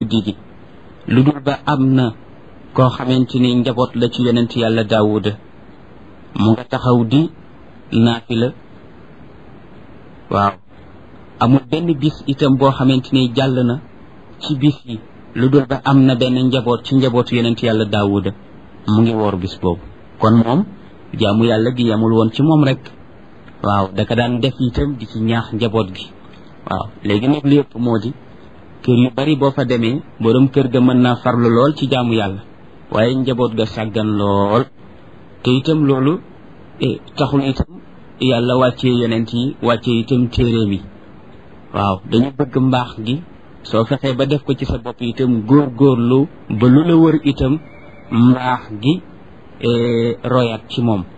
guddi gi lu dul ba am na koo xamante ni njaboot la ci yonent yàlla daawuda mu nga taxaw di naafila waaw amul benn bis itam boo xamante ni jàll na ci bis yi lu dul ba am na benn njaboot ci njabootu yonent yàlla daawuda mu ngi woor bis boobu kon moom jaamu yàlla gi yamul woon ci moom rek waaw daka daan def itam di ci ñaax njaboot gi waaw léegi nag lépp moo di kër yu bari boo fa demee borom kër ga mën naa farlu lool ci jaamu yàlla waaye njaboot ga sàggan lool te itam loolu taxul itam yàlla wàccee yonent yi wàccee itam téeréem yi waaw dañu bëgg mbaax gi soo fexee ba def ko ci sa bopp itam góor góorlu ba lu la wër itam mbaax gi royaat ci moom